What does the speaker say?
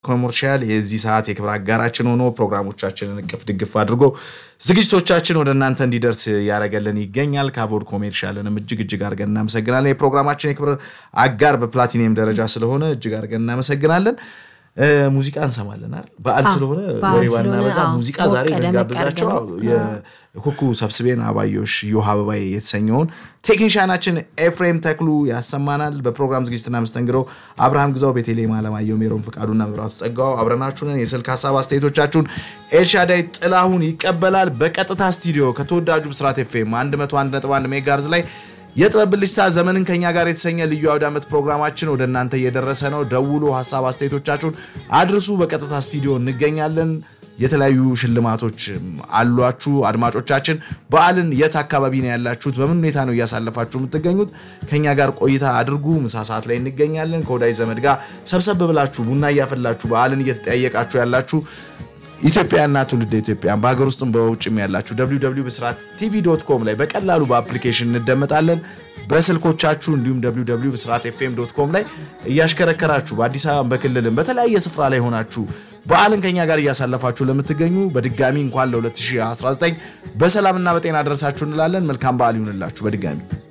ኮመርሻል የዚህ ሰዓት የክብር አጋራችን ሆኖ ፕሮግራሞቻችንን እቅፍ ድግፍ አድርጎ ዝግጅቶቻችን ወደ እናንተ እንዲደርስ ያደረገልን ይገኛል። ካቮድ ኮሜርሻልንም እጅግ እጅግ አድርገን እናመሰግናለን። የፕሮግራማችን የክብር አጋር በፕላቲኒየም ደረጃ ስለሆነ እጅግ አድርገን እናመሰግናለን። ሙዚቃ እንሰማለን አይደል? በዓል ስለሆነ ወሬ ባናበዛ ሙዚቃ ዛሬ ልንጋብዛቸው የኩኩ ሰብስቤን አባዮሽ ዮሃ አበባዬ የተሰኘውን ቴክኒሻናችን ኤፍሬም ተክሉ ያሰማናል። በፕሮግራም ዝግጅትና መስተንግዶ አብርሃም ግዛው፣ ቤቴሌም አለማየሁ፣ ሜሮን ፍቃዱና መብራቱ ጸጋው አብረናችሁንን። የስልክ ሀሳብ አስተያየቶቻችሁን ኤልሻዳይ ጥላሁን ይቀበላል። በቀጥታ ስቱዲዮ ከተወዳጁ ብስራት ኤፍኤም 101.1 ሜጋርዝ ላይ የጥበብ ብልጭታ ዘመንን ከኛ ጋር የተሰኘ ልዩ አውደ ዓመት ፕሮግራማችን ወደ እናንተ እየደረሰ ነው። ደውሎ ሀሳብ አስተያየቶቻችሁን አድርሱ። በቀጥታ ስቱዲዮ እንገኛለን። የተለያዩ ሽልማቶች አሏችሁ። አድማጮቻችን በዓልን የት አካባቢ ነው ያላችሁት? በምን ሁኔታ ነው እያሳለፋችሁ የምትገኙት? ከኛ ጋር ቆይታ አድርጉ። ምሳ ሰዓት ላይ እንገኛለን። ከወዳጅ ዘመድ ጋር ሰብሰብ ብላችሁ ቡና እያፈላችሁ በዓልን እየተጠያየቃችሁ ያላችሁ ኢትዮጵያና ትውልደ ኢትዮጵያን በሀገር ውስጥም በውጭም ያላችሁ www ብስራት ቲቪ ዶት ኮም ላይ በቀላሉ በአፕሊኬሽን እንደመጣለን። በስልኮቻችሁ እንዲሁም www ብስራት ኤፍኤም ዶት ኮም ላይ እያሽከረከራችሁ በአዲስ አበባ በክልልም በተለያየ ስፍራ ላይ ሆናችሁ በዓልን ከኛ ጋር እያሳለፋችሁ ለምትገኙ በድጋሚ እንኳን ለ2019 በሰላምና በጤና ደረሳችሁ እንላለን። መልካም በዓል ይሁንላችሁ በድጋሚ